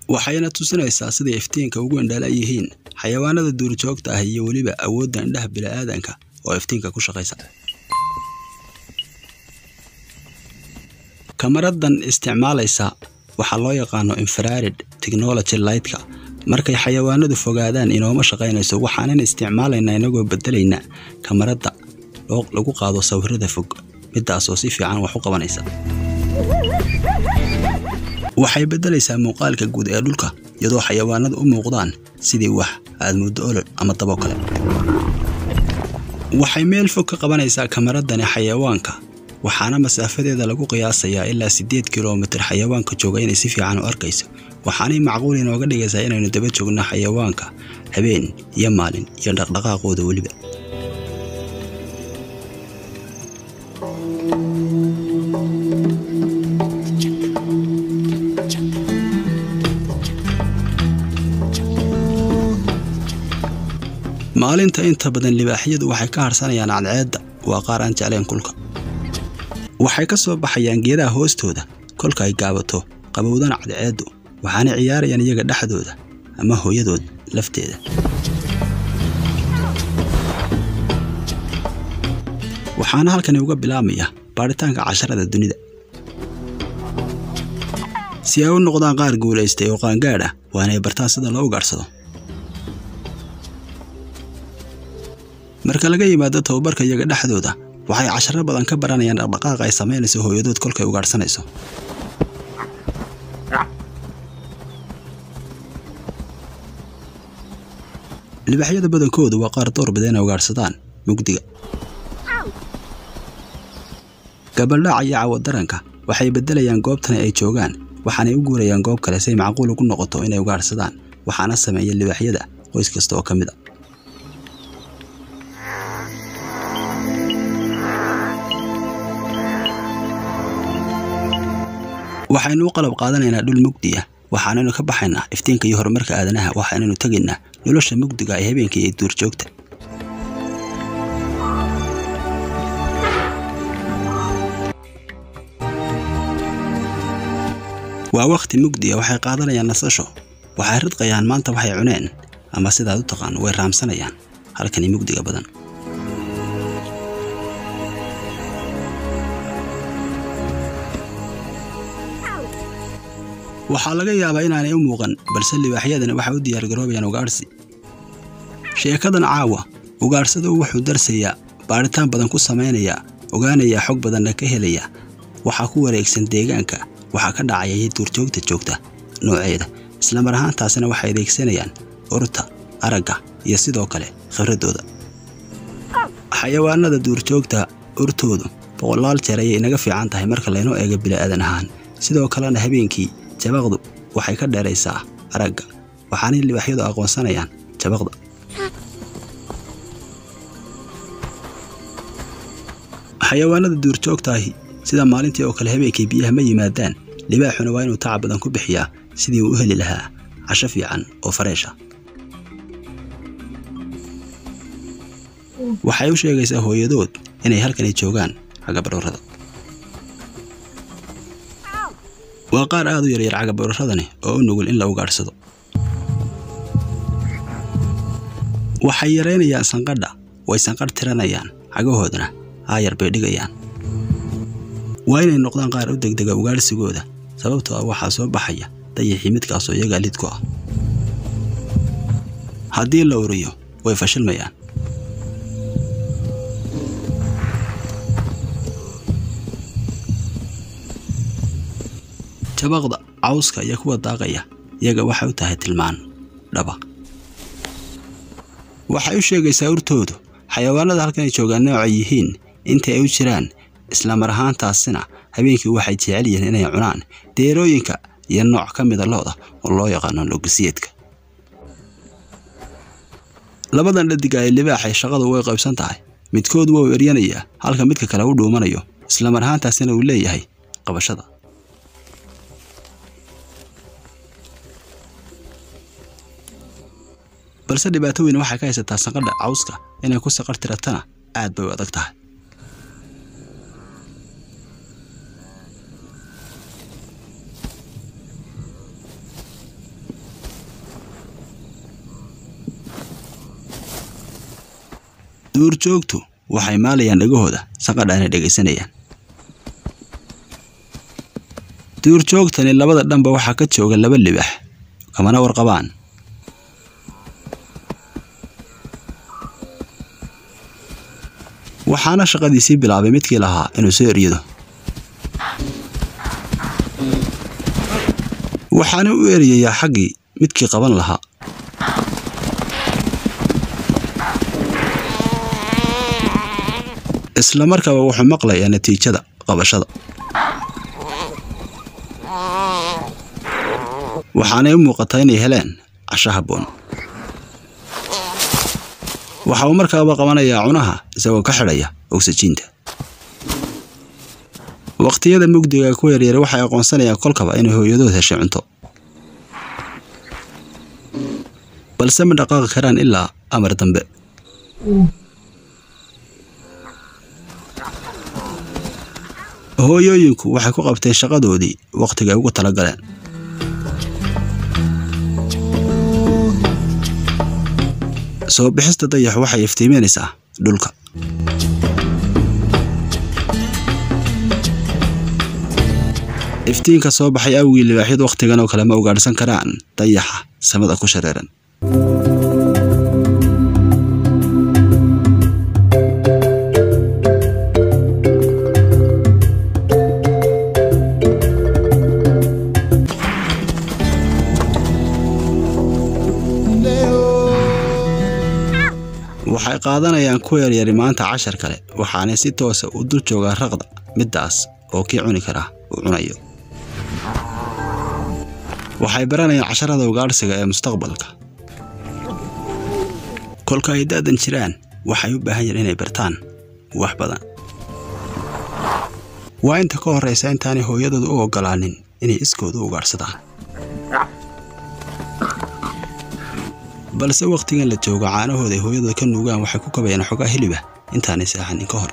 waxayna tusinaysaa siday iftiinka ugu indhala yihiin xayawaanada duurjoogta ah iyo weliba awoodda indhaha bini'aadanka oo iftiinka ku shaqaysa kamaradan isticmaalaysa waxaa loo yaqaano infrared technology lightka markay xayawaanadu fogaadaan inooma shaqaynayso waxaanan isticmaalaynaa inagoo bedelayna kamaradda lagu qaado sawirada fog midaasoo si fiican wax u qabanaysa waxay beddelaysaa muuqaalka guud ee dhulka iyadoo xayawaanadu u muuqdaan sidii wax aad muddo olol ama dabo kale waxay meel fog ka qabanaysaa kamaradani xayawaanka waxaana masaafadeeda lagu qiyaasayaa ilaa siddeed kilomitir xayawaanka jooga inay si fiican u arkayso waxaanay macquul inooga dhigaysaa inaynu daba joogno xayawaanka habeen iyo maalin iyo dhaqdhaqaaqooda weliba maalinta inta badan libaaxyadu waxay ka harsanayaan cadceedda waa qaar aan jeclayn kulka waxay ka soo baxayaan geedaha hoostooda kolka ay gaabato qabowdana cadceeddu waxaanay ciyaarayaan iyaga dhexdooda ama hooyadood lafteeda waxaana halkani uga bilaabmaya baadhitaanka casharada dunida si ay u noqdaan qaar guulaystay oo qaangaadh ah waa inay bartaan sida loo ugaadhsado marka laga yimaado tababarka iyaga dhexdooda waxay casharo badan ka baranayaan dhaqdhaqaaqa ay samaynayso hooyadood kolkay ugaadhsanayso libaaxyada badankoodu waa qaar door bida inay ugaadhsadaan mugdiga gabaldhaca iyo cawadaranka waxay beddelayaan goobtani ay joogaan waxaanay u guurayaan goob kale si ay macquul ugu noqoto inay ugaadhsadaan waxaana sameeya libaaxyada qoys kasta oo ka mid a waxaynu u qalab qaadanaynaa dhul mugdi ah waxaanaynu ka baxaynaa iftiinka iyo horumarka aadanaha waxaanaynu tegaynaa nolosha mugdiga ee habeenkii iyo duurjoogta waa wakhti mugdiya waxay qaadanayaan nasasho waxay ridqayaan maanta waxay cuneen ama sidaad u taqaan way raamsanayaan halkani mugdiga badan waxaa laga yaabaa inaanay u muuqan balse libaaxyadani waxay u diyaargaroobayaan ugaadhsi sheekadan caawa ugaadhsadu wuxuu darsayaa baadhitaan badan ku samaynayaa ogaanayaa xog badanna ka helaya waxaa ku wareegsan deegaanka waxaa ka dhacaya iyo duurjoogta joogta nooceeda islamar ahaantaasina waxay adeegsanayaan urta aragga iyo sidoo kale khibraddooda xayawaanada duurjoogta urtoodu boqolaal jeer ayay inaga fiican tahay marka laynoo eego bila'aadan ahaan sidoo kalena habeenkii jabaqdu waxay ka dheeraysaa aragga waxaanay libaaxyadu aqoonsanayaan jabaqda xayawaanada duurjoogtaahi sida maalintii oo kale habeenkii biyaha ma yimaadaan libaaxuna waa inuu tacab badan ku bixiyaa sidii uu u heli lahaa casho fiican oo fareesha waxay u sheegaysaa hooyadood inay halkani joogaan cagabarorada waa qaar aad u yaryar cagabaroradani oo u nugul in la ugaadhsado waxay yaraynayaan sanqadha way sanqadh tiranayaan cagahoodana aayar bay dhigayaan waa inay noqdaan qaar u degdega ugaadhsigooda sababtoo ah waxaa soo baxaya dayixii midkaasoo iyagaa lid ku ah haddii la uriyo way fashilmayaan jabaqda cawska iyo kuwa daaqaya iyaga waxay u tahay tilmaan dhaba waxay u sheegaysaa urtoodu xayawaanada halkanay joogaan noocay yihiin inta ay u jiraan islamar ahaantaasina habeenkii waxay jecel yihiin inay cunaan deerooyinka iyo nooc ka mida looda oo loo yaqaano logisiyeedka labadan dhadiga ee libaaxay shaqadu way qaybsan tahay midkood waa u eryanayaa halka midka kale u dhuumanayo islamar ahaantaasina uu leeyahay qabashada balse dhibaato weyn waxay ka haysataa sanqadha cawska inay ku saqar tiratana aad bay u adag tahay duurjoogtu waxay maalayaan dhagahooda saqadhaana dhegaysanayaan duurjoogtani labada dhanba waxaa ka jooga laba libax kamana warqabaan waxaana shaqadiisii bilaabay midkii lahaa inuu soo eryado waxaana u eryayaa xaggii midkii qaban lahaa isla markaaba wuxuu maqlayaa natiijada qabashada waxaanay u muuqataa inay heleen casho habboon waxa uu markaaba qabanayaa cunaha isagoo ka xidhaya ogsajiinta waqtiyada mugdiga ku yaryar waxay aqoonsanayaan kolkaba inay hooyadood heshay cunto balse ma dhaqaaqi karaan ilaa amar dambe hooyooyinku waxay ku qabteen shaqadoodii wakhtigay ugu tala galeen soo bixista dayax waxay iftiiminaysaa dhulka iftiinka soo baxay awgii libaaxyadu wakhtigan oo kale ma ugaadhsan karaan dayaxa samada ku shareeran waxay qaadanayaan ku yaryari maanta cashar kale waxaanay si toosa u dul joogaa raqda middaas oo kii cuni karaa uu cunayo waxay baranayaan casharada ugaadhsiga ee mustaqbalka kolka ay da'dan jiraan waxay u baahan yihiin inay bartaan wax badan waa inta ka horraysa intaanay hooyadooda u oggolaanin inay iskooda u ugaadhsadaan balse wakhtigan la joogo caanahooda ay hooyadooda ka nuugaan waxay ku kabayaan xogaa hiliba intaanay seexanin ka hor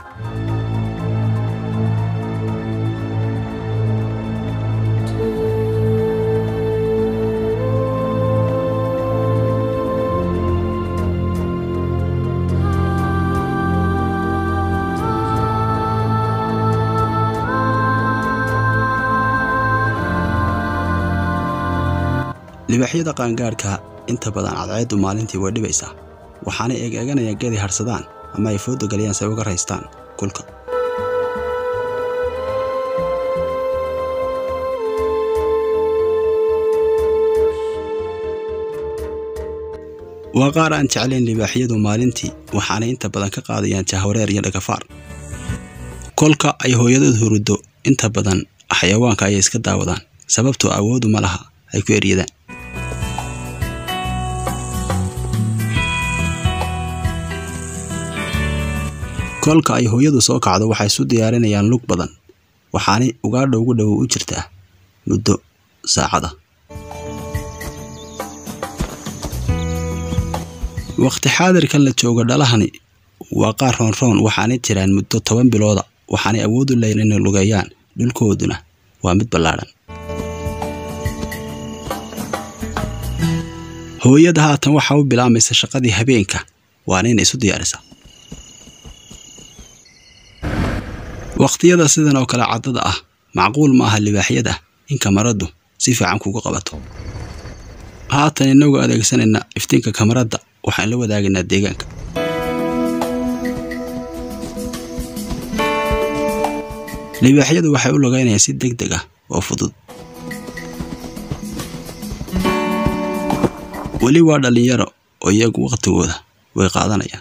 libaaxyada qaangaadhka inta badan cadceeddu maalintii way dhibaysaa waxaanay eegeeganayaan geeday hadhsadaan ama ay fooda galiyaan si ay uga raystaan kulka waa qaar aan jeclayn libaaxyadu maalintii waxaanay inta badan ka qaadayaan jahwareer iyo dhagafaar kolka ay hooyadood huruddo inta badan xayawaanka ayay iska daawadaan sababtoo awoodu ma laha ay ku eryadaan kolka ay hooyadu soo kacdo waxay isu diyaarinayaan lug badan waxaanay ugaadha ugu dhowow u jirtaa muddo saacada wakhti xaadirkan la joogo dhalahani waa qaar roonroon waxaanay jiraan muddo toban bilooda waxaanay awood u leeyiin inay lugeeyaan dhulkooduna waa mid ballaadhan hooyada haatan waxaa u bilaamaysa shaqadii habeenka waana inay isu diyaarisaa wakhtiyada sidan oo kale caddada ah macquul ma aha libaaxyada in kamaraddu si fiican kugu qabato haatan inagoo adeegsanayna iftiinka kamaradda waxaan la wadaagaynaa deegaanka libaaxyadu waxay u lugaynayaan si deg deg ah oo fudud weli waa dhallinyaro oo iyagu wakhtigooda way qaadanayaan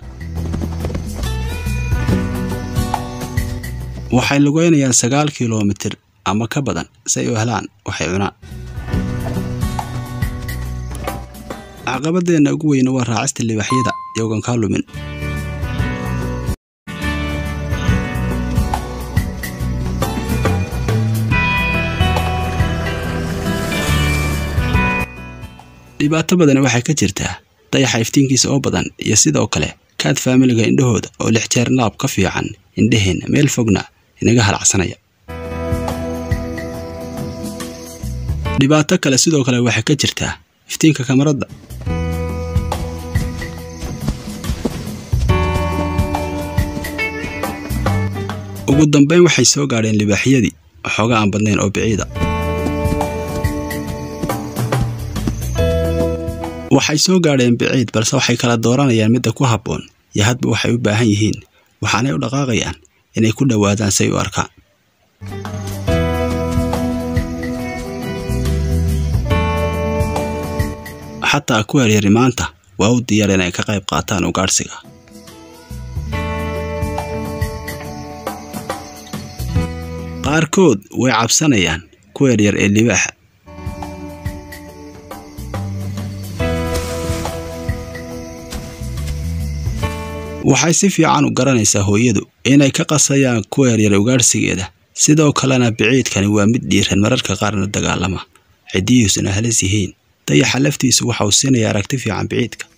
waxay lugeynayaan sagaal kilomitir ama ka badan si ay u helaan waxay cunaan caqabadeenna ugu weyna waa raacista libaaxyada iyagoon kaa lumin dhibaato badani waxay ka jirtaa dayaxa iftiinkiisa oo badan iyo sidoo kale kaad faamiliga indhahooda oo lix jeer laab ka fiican indhaheenna meel fogna inaga halacsanaya dhibaato kale sidoo kale waxay ka jirtaa iftiinka kamaradda ugu dambayn waxay soo gaadheen libaaxyadii waxooga aan badnayn oo biciida waxay soo gaadheen biciid balse waxay kala dooranayaan midda ku habboon iyo hadba waxay u baahan yihiin waxaanay u dhaqaaqayaan inay ku dhowaadaan say u arkaan xataa ku yaryari maanta waa u diyaar inay ka qayb qaataan ugaadhsiga qaarkood way cabsanayaan kuwa yaryar ee libaaxa waxay si fiican u garanaysaa hooyadu inay ka qasayaan kuwa yaryar ugaadhsigeeda sidoo kalena biciidkani waa mid dhiiran mararka qaarna dagaalama ciddihiisuna halis yihiin dayaxa laftiisu waxa uu siinaya aragti fiican biciidka